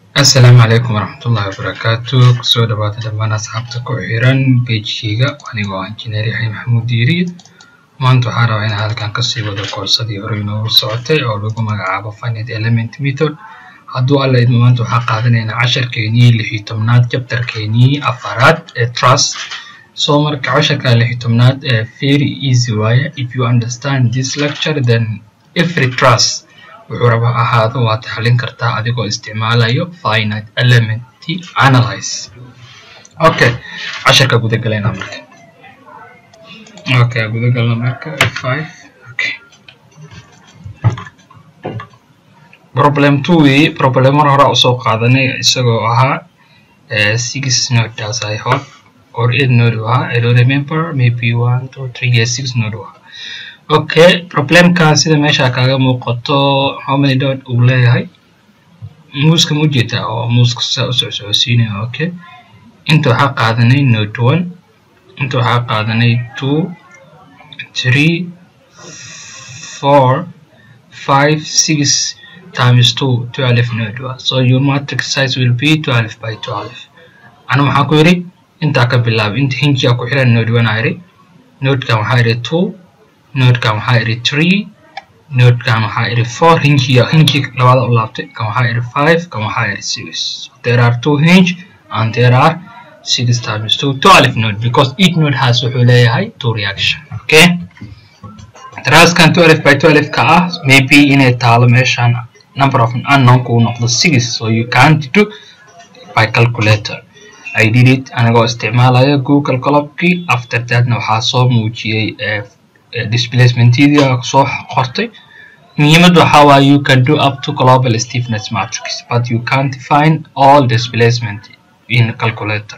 asalaamu calaykum waraxmatullahi wabarakaatu kusoo dhawaada dhammaan asxaabta ku xiran bejkeyga anigoo ah injineer yaxya maxamuud diiri maanta waxaa rabaa inaan halkan kasii wado koorsadii hore inoogu socotay oo lagu magacaabo finite element method hadduu alla idmo maanta waxaa qaadanaynaa casharkeenii lix iyo tobnaad jabtarkeenii afaraad ee trust so marka casharka lix iyo tobnaad ee very easy waaye if you understand this lecture then every trust wuxuu raba ahaado waad xalin kartaa adigoo isticmaalayo finite element analyze okay casharka gudagaleyna marka okay gudagalna marka five okay problem two weye problem mar hore usoo qaadanay isagoo ahaa six node as i hope or eight node u ahaa i don't remember maybe one two three yeah six node u ahaa okay problemkan sida meesha kaaga muuqato how many dot uu leeyahay muuska ma ujeedaa oo muuska saa u socsocodsiinaya okay inta waxaa qaadanay note one inta waxaa qaadanay two three four five six times two twelve node waa so your matrix size will be twelve by twelve anu maxaa ku yidhi intaa ka bilaaba inta hinjiyaa ku xiran node one aa yidhi nodekan waxaa yidhi two nodekan waxaa idhi three nodekan waxaa idhi four hinjiya hinji labada u laabtay kan waxaa idhi five kan waxaa idhi six there are two hinge and there are six times two twelve node because each node has wuxuu leeyahay two reaction okay traskan twelve by twelve ka ah maybe inay taalo meeshan number of unknown kuu noqdo six so you can't do by calculator I did it anigoo isticmaalaya google colobkii after thatna waxaa soo muujiyey displacementidii soo qortay muhiimadu waxaa waaye you can do up to global stiffness matrix but you can't find all displacement in calculator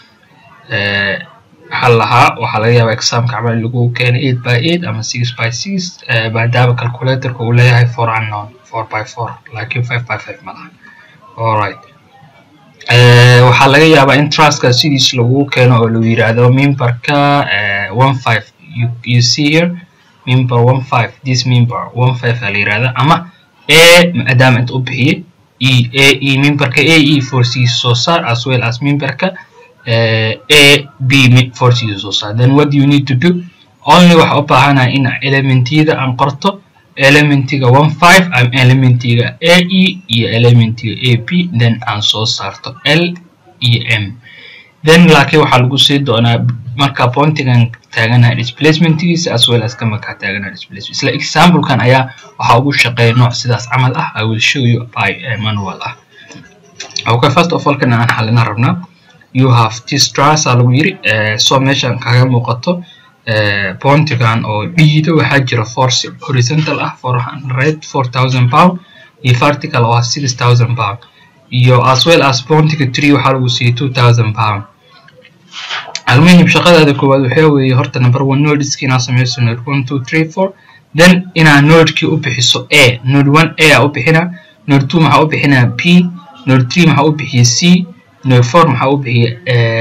waxaa lahaa waxaa laga yaabaa examka camal lagu keenay eight by eight ama six by six maadaama calculatorka uu leeyahay four unknown four by four laakiin five by five ma laha alright waxaa laga yaabaa in truska sidiis lagu keeno oo lagu yiraahdo memberka one five you, you see here member one five this member one five aa la yirahda ama a maadaama inta u bixiyey e a e memberka a e forciisa soo saar as well as memberka uh, a b forciisa soo saar then what do you need to do only waxa u baahanahay in elementyada aan qorto elementiga one five ama elementiga a e iyo elementiga a b then aan soo saarto l iyo m then laakiin waxaa lagu sii doonaa marka pointigan taaganahay displacementigiisa as well as ka markaa taaganahay displacement isla examplekan ayaa waxaa ugu shaqeeya nooc sidaas camal ah i will show you by manual ah okay first of all kana aan xalina rabnaa you have this truss aa lagu yiri so meeshan kaga muuqato pointigan oo dhiida waxaa jira force horizontal ah four hundred four thousand pound iyo vertical oo ah six thousand pound iyo as well as pointiga three waxaa lagu siiyey two thousand pound almuhim shaqadaada koowaad waxaa weeye horta number one nodeski inaad sameyso node one two three four then inaad nodekii u bixiso a node one a aa u bixinaa node two maxaa u bixinaa b node three maxaa u bixiya c node four maxaa u bixiya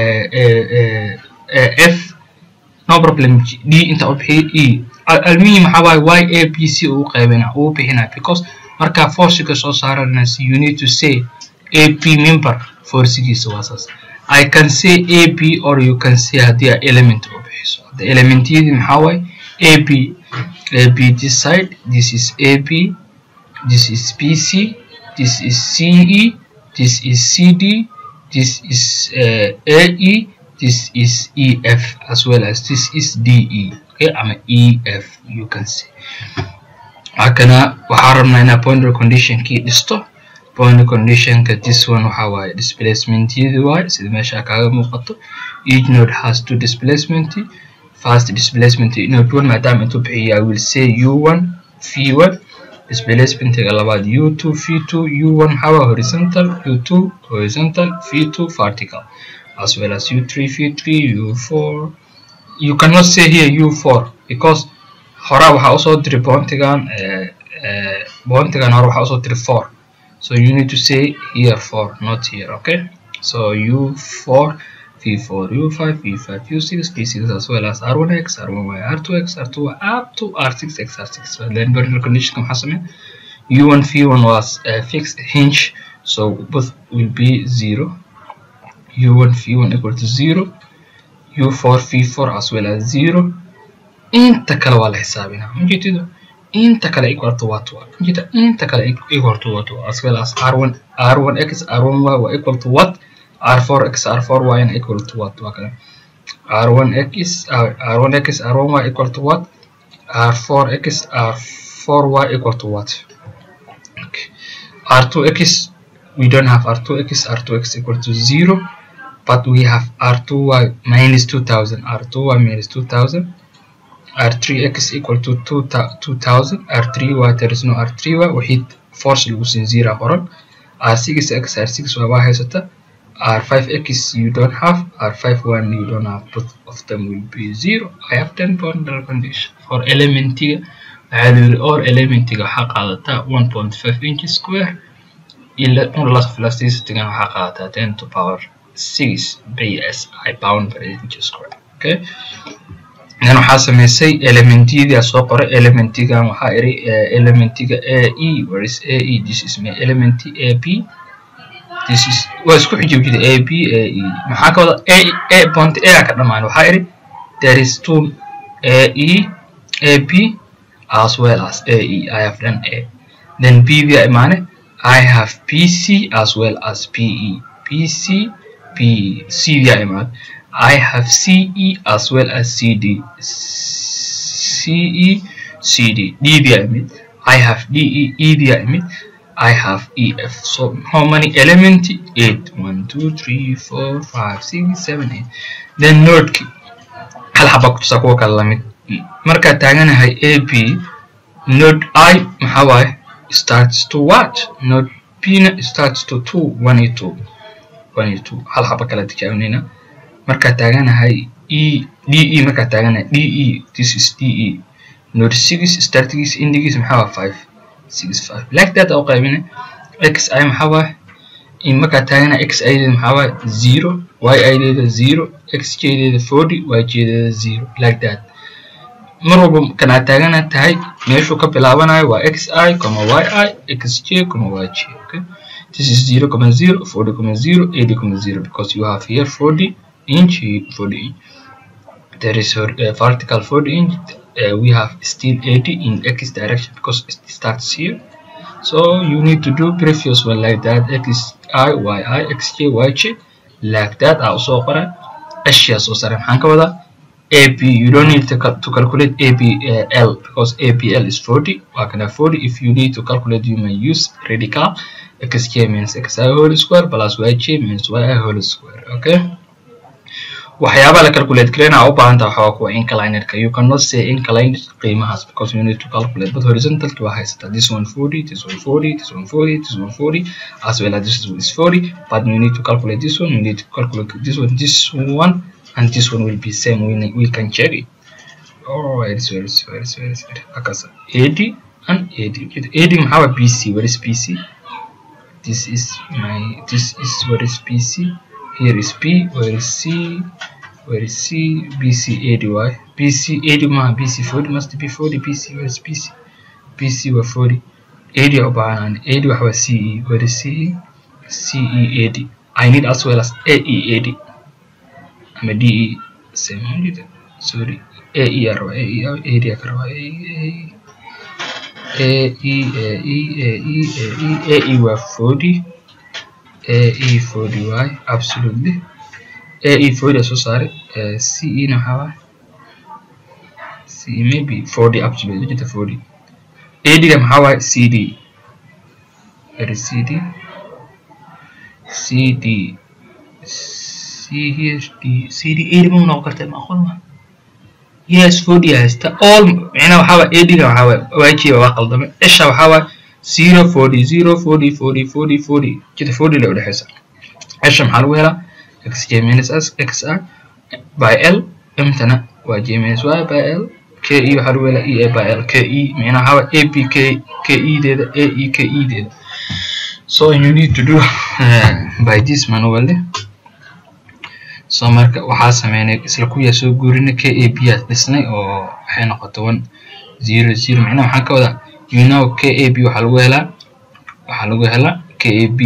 f no problem d inta u bixiya e almuhim maxaa waaye y a b c uu qaybina uu bixinaa because markaa forciga soo saaranaysa you need to say a b member forcigiisa waa saas I can say AB or you can say haddii a element u bixiso hadda elementyadii maxaa waaye AB AB this side this is AB this is BC this is CE this is CD this is uh, AE this is EF as well as this is DE okay ama EF you can say halkana waxaa rabnaa inaa boundary conditionkii dhisto boundary conditionka this one waxa waaye displacementyadii waaye sida meesha kaaga muuqato each node has two displacement first displacement node one maadaama intuu bixiya i will say u1 v1 displacementiga labaad u2 v2 u1 maxaa waa horizontal u2 horizontal v2 vertical as well as u3 v3 u4 you cannot say here u4 because horaa waxaa usoo diri bountigan bountigan hore waxaa usoo diri 4 so you need to say here 4 not here okay so u4 v4 u5 v5 u6 v6 as well as r1x r1y r2x r2y up to r6x r6 so then boundary condition maxaa sameyn u1 v1 was uh, fixed hinge so both will be zero u1 v1 equal to zero u4 v4 as well as zero inta kale waa la xisaabinaa majeetido inta kale equal to what waa majeeta inta kale equal to what waa as well as r1 r1x r1y waa equal to what r4x r4y and equal to what waa kale r1x r1x r1y equal to what r4x r4y equal to what okay. r2x we don't have r2x r2x equal to 0 but we have r2y minus 2000 r2y minus 2000 r3x equal to 2000 r3y there is no r3y waxid force lagu siin zero qoran r6x r6y waa haysata r5x you don't have r51 you don't have both of them will be zero i have 10 boundary condition for elementiga waxaa la yiri or elementiga waxaa qaadataa 1.5 inch square ila unless velocity-gan waxaa qaadataa 10 to power 6 bs i pound per inch square okay dan waxaa sameysay elementiyada soo qoray elementigan waxaa iri elementiga a e where is a e this is my element a b this is waa isku xijib jira a b a e maxaa ka wada a a point a ka dhamaan waxaa iri there is two a e a b as well as a e i have done a then b via imaane i have b c as well as p e b c p e c via imaane I have CE as well as CD. CE, CD. D via emit. I have DE, E via emit. I have EF. So how many elements? 8. 1, 2, 3, 4, 5, 6, 7, 8. Then node key. hal xaba kutusaa kuwa kale lamid markaad taaganahay a b node i maxaa waaye starts to what node b na starts to two one iyo two one iyo two hal xaba kala tijaabinayna markaad taaganahay e d e markaad taaganahay d e this is d e node six startigiis indigiis maxaa waa five six five like that oo qaybina x i maxaa waa in markaad taaganahay x i deeda maxaa waa zero y i deeda zero x j deeda forty y j deeda zero like that mar walba kanaad taagana tahay meeshuu ka bilaabanayo waa x i comma y i x j comma y j okay this is zero comma zero forty comma zero eighty comma zero because you have here forty inch 40 inch there is a uh, vertical 40 inch uh, we have still 80 in x direction because it starts here so you need to do previous one like that x i y i x j y j like that aa usoo qoray ashyaa soo sare maxaan ka wadaa ab you don't need to, cal to calculate ab uh, l because abl is 40 waa kana 40 if you need to calculate you may use radical xj means xi whole square plus yj means yi whole square okay waxyaaba la calculate gareyna u baahan tahay waxaa kuwa inclinerka you cannot say inclined qiimahaas because you need to calculate but horizontalki waa haysataa this one 40 this one 40 this one 40 this one 40 as well as this one is 40 but you need to calculate this one you need to calculate this one this one and this one will be same we, we can check it oh it's very very very very akasa ad and ad ad maxaa waa bc where is bc this is my this is where is bc here is b where is c where is c bc ady bc ady maha bc 40 must be 40 bc where is bc bc waa 40 ady u baahan ady waxa waa ce where is ce ce ady i need as well as ae ady ama de same sorry ae aa rabaa ae ady aa ka rabaa ae ae ae ae ae waa 40 AE 40y absolutely AE 40 soo saaray CE na waxaa waay CE maybe 40 absolutely jirta 40 AD-ga maxaa waay CD where is CD CD CHD CD AD ma noqon karta ma aqoon ma yes 40 haysta all macnaha waxaa waay AD-ga waxaa waay waajiba waa qaldame isha waxaa waay zero forty zero forty forty forty forty jida forty la udhexeysa cesha maxaa lagu helaa x j minus s x r by l mtana waa j minus y by l k e waxaa lagu helaa e a by l k e micnaha waxaa a b k k e deeda a e k e deeda so you need to do uh, by this manually so marka waxaa sameynay isla kuyaa soo guurina k a b aa dhisnay oo waxay noqota one zero zero micnaha waxaan ka wadaa you know KAB waxaa lagu helaa waxaa lagu helaa KAB da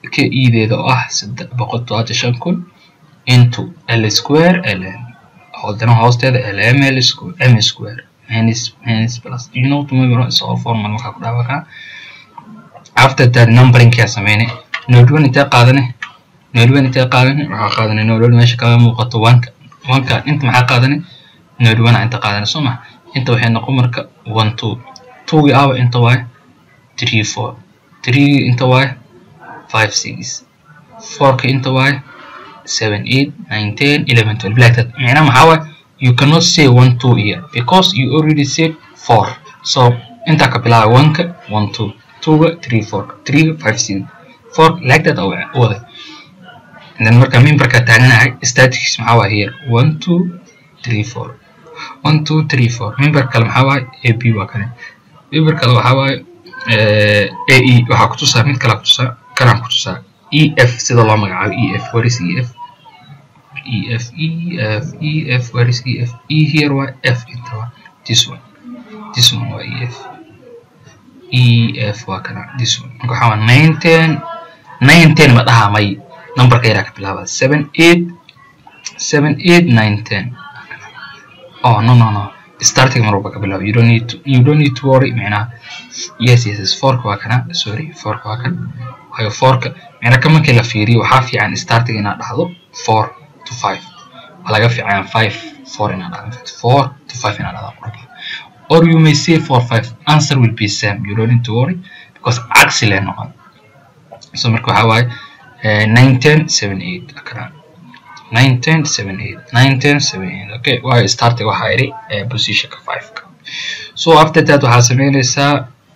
k ideeda oo ah saddex boqol todobaatan shan kun into l square ln hodana hoosteeda lm l square m square minus minus plus you know to remember is all formal markaa ku dhaawakaa after that numbering kaa sameynay node one intee qaadane node one intee qaadane waxaa qaadane node one meesha kaga muuqato wanka wanka inta maxaa qaadane node one inta qaadane soo ma inta waxay noqon marka one two two-gi aba inta waaye three four three inta waaye five six four-ka inta waaye seven eight nine ten eleven twelve like that macnaha maxaa waaye you cannot say one two here because you already said four so intaa ka bilaaba one-ka one two two-ga three four three five six four like that oo wada then marka memberka taaganahay statics maxaa waaye here one two three four one two three four member kale maxaa waaye a b waa kane member kale waxaa waaye a e waxaa kutusaa mid kale kutusaa kanaan kutusaa e f sida loo magacaabo e f what is e f e f e f e f where is e f e here waa f inta waa this one this one waa e f e f waa kana this one marka waxaa waa nine ten nine ten ma dhaha may numberka yaraa ka bilaaba seven eight seven eight nine ten oh no no no starting mar walba ka bilaabo you don't need to you don't need to worry macnaha yes yes yes fourka waa kana sorry fourka waa kan waayo fourka macnaha ka markii la fiiriyo waxaa fiican starting inaad dhahdo four to five waa laga fiican five four inaad dhahdo four to five inaad dhahdo qurba or you may say four five answer will be same you don't need to worry because cagsi lee noqon so marka waxaa waaye nine ten seven eight kana nine ten seven eight nine ten seven eight okay waayo starting waxaa idhi positionka five-ka so after that waxaa sameynaysaa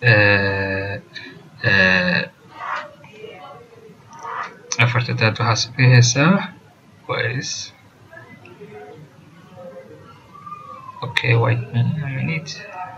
after that waxaa sameynaysaa was okay wait a minute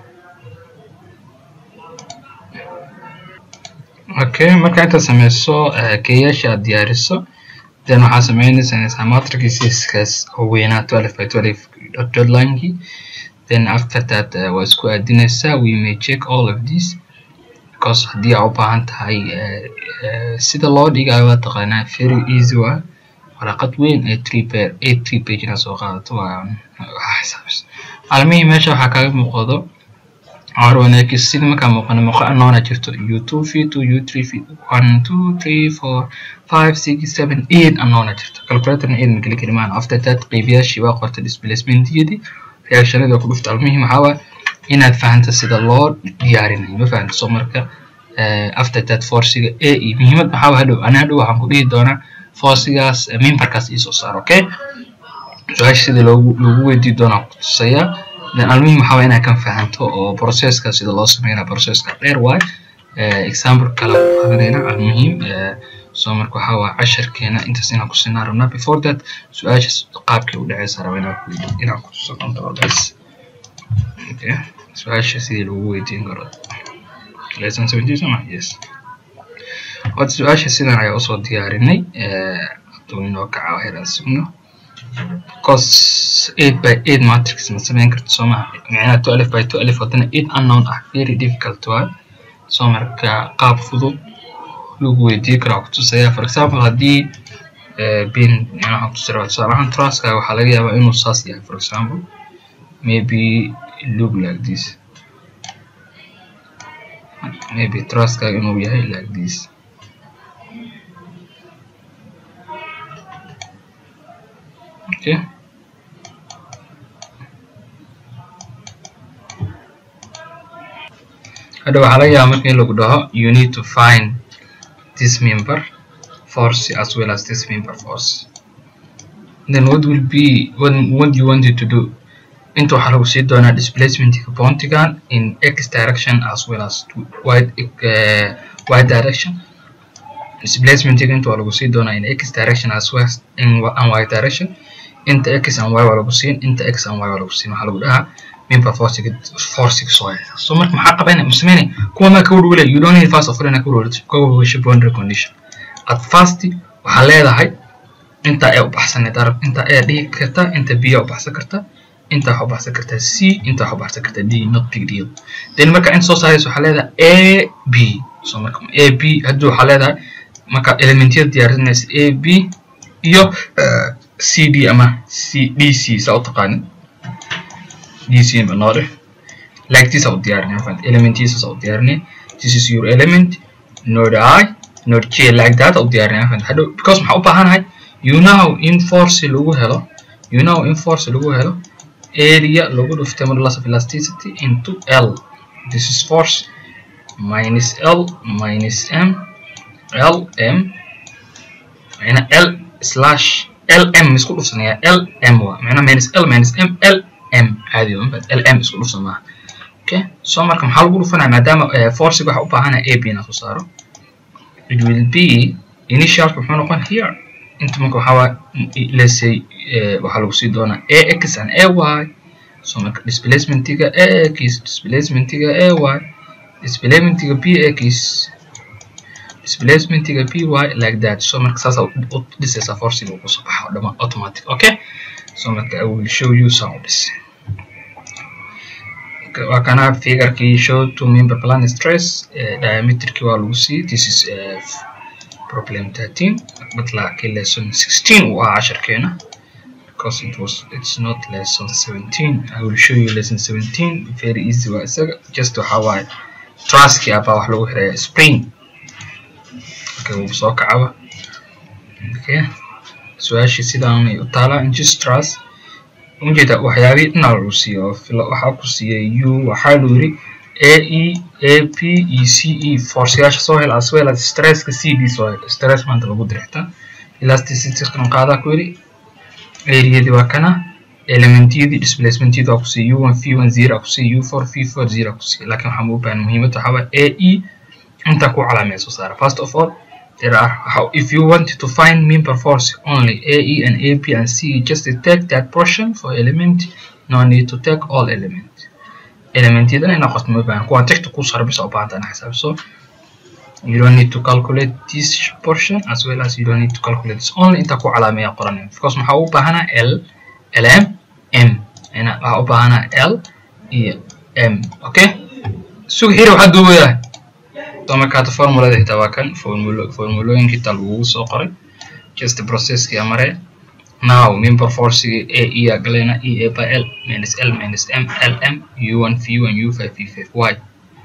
okay marka intaad sameyso keyaasha aad diyaariso then waxaa sameynaysaa matrixeskaas oo weynaa twelve by twelve deadlinekii then after that uh, waa isku aadinaysaa we may check all of this because haddii aa u baahan tahay uh, uh, sida loo dhigayo waa taqaanaa very easy waa waraqad weyn ee three pair eight three page inaad soo qaadato waa xisaabis maalmihii meesha waxaa kaaga muuqdo arwanaki sida markaa muuqana muuqa anoona jirto u two v two u three v one two three four five six seven eight anoona jirto calculatorna eight mageli kari maana after that qeybiyaashii waa qorta displacementiyadii reactionada ku dhufta almuhim waxaa waa inaad fahanto sida loo diyaarinayo ma fahanto soo marka after that forciga a e muhiimad maxaa waa hadhow ana hadhow waxaan ku dhihi doonaa forcigaas memberkaas iisoo saar okay su-aasha sida loogu loogu weydii doonaa kutusayaa then almuhim waxaa waa inaad kan fahanto oo processka sida loo sameynaa processka dheer waay example kale qadanayna almuhim so marka waxaa waa casharkeena intaas inaan ku sinaa rabnaa before that su-aasha qaabkay u dhaceysa raba inaan ku inaan kutuso doonto guys okay su-aasha sidii lagu weydiin karo lesson seventeen soma yes wad su-aasha sidan ayaa usoo diyaarinay hadduu inoo kaca heeraan sugno cos eight by eight matrix ma sameyn karto soo maha micnaha two alif by two alif haddana eight unknown ah very difficult waay soo marka qaab fudud lagu weydiin karaa kutusaya for example haddii bin waxaan kutusi rabaa tusaale ahaan truska waxaa laga yaabaa inuu saas yahay for example maybe look like this maybe truska inuu yahay like this okay hadda waxaa laga yaabaa marka in lagu dhaho you need to find this member force as well as this member force then what will be what, what you wanted to do inta waxaa lagu sii doonaa displacementka bountigan in x direction as well as y, uh, y direction displacementka inta waa lagu sii doonaa in x direction as well as in and y direction inta x and y waa lagu siin inta x and y waa lagu siin waxaa lagu dhahaa member forcing forcing soil so marka maxaa qabanay musameyne kuwa ma ka warwale you don't need fast of ka warwasho boundary condition at first waxaa leedahay inta ee u baxsaneed arab inta ee dhigi karta inta b u baxsan karta inta waxaa u baxsan karta c inta waxaa u baxsan karta d not big deal then marka inta soo saaraysa waxaa leedahay a b so marka a b haddii waxaa leedahay marka elementyada diyaarinaysa a b iyo c d ama c d c saa u taqaanin d c ba noo dheh like this u diyaarinay fahant elementiisa saa u diyaarinay this is your element node i node j like that u diyaarinay fahant hadhow because maxaa u baahanahay you know in force lagu helo you know in force lagu helo area lagu dhuftay modulus of elasticity into l this is force minus l minus m l m macna l slash l m isku dhufsanaya l m waa macna minus l minus m l m caadi waa l m isku dhufsan maaha okay so marka maxaa lagu dhufanaya maadaama forcing waxa u baahanaya a b na soo saaro it will be initialka muxuu noqon here inta marka waxaa waa let's say waxaa lagu sii doonaa a x and a y so marka displacementiga a x displacementiga a y displacementiga b x displacementiga p y like that so marka saas u dhisaysaa forciga uu kusoo baxo dhama automatic okay so marka i will show you some of this waa kana figurkii show to member plan stress diameterkii waa lagu sii this is problem 13 but laakiin lesson 16 uu ahaa casharkeena because it was it's not lesson 17 i will show you lesson 17 very easy waa isaga just waxaa waaye truski abaa wax lagu xiraya spring okay wuu soo kacaba okay su-aashii sidaanay u taalaa injustras ujeeda waxyaabihii dhinaa lagu siiyo waxaa ku siiyay u waxaa lu yiri a e a p e c e forceyaasha soo hel as well as stresska c d soo hel stress maanta lagu dirixta elasticity kan qaadaa ku yiri areadii waa kana elementyadii displacementyada waa ku siiya u one v one zero ku siiya u four v four zero ku siiya laakiin waxaa muubaahan muhiimada waxaa waa a e inta ku calaamee soo saara first of all there are how if you want to find member force only a e and a b and c just take that portion for element no need to take all element elementyadan ina qosto ma baahan kuwaan tigta ku sarbisa u baahanta ina xisaabiso you don't need to calculate this portion as well as you don't need to calculate this only inta ku calaameeya qoranaya because maxaa u baahanaa l lm m ina waxaa u baahanaa l iyo m okay sug xiri waxaa duubayaa so markaata formulada xitaa waa kan formulo formulooyinka xitaa lagugu soo qoray just processkii amare now member forcigi a e a galena e a by l minus l minus m l m u one v one u five v five y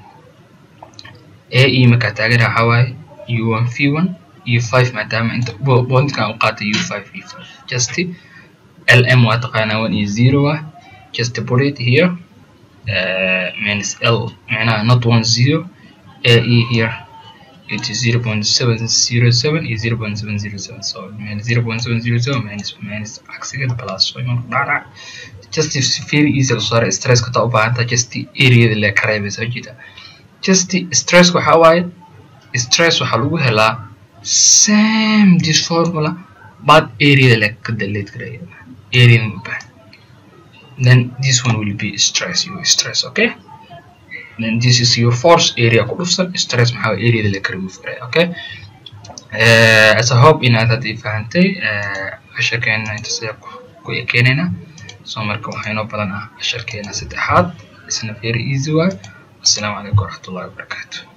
a e markaa taageera waxaa waaye u one v one u five maadaama inta bondkan u qaatay u five v five just l m waa taqaanaa one iyo zero ah just put it here uh, minus l macnaha not one zero AE here it is 0.707 is 0.707 so minus 0.707 minus minus عكسية plus so يمكن دارع just if very easy to صار stress كتا وبعدها just area اللي كريبة سجدة just stress وحواي stress وحلوه هلا same this formula but area اللي كدلت كريبة area مبان then this one will be stress you stress okay then this is your force area ku dhufsan stress maxaa areada la remove garay okay uh, as I hope inaad hadii fahantay casharkeena intaas ayaa ku ekeenayna so marka waxaa inoo badan ah casharkeena saddexaad isna very easy waay assalaamu calaykum waraxmatullahi wabarakaatu